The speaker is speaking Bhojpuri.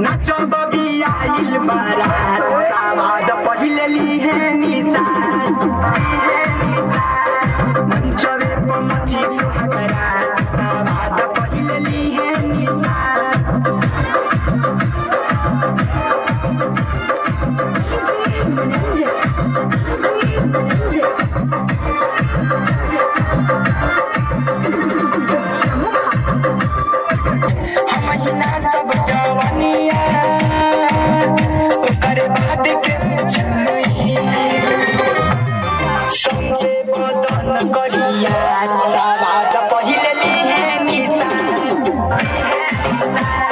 नाचो बबी आइल बारात सावाद पहिले लिहे निशान मंचवे पर मची सुहागरात सावाद पहिले लिहे निशान महीना सब जवानिया ओकर बाद के छुई सौंसे बदन करिया सावाद पहिले लिहे निशान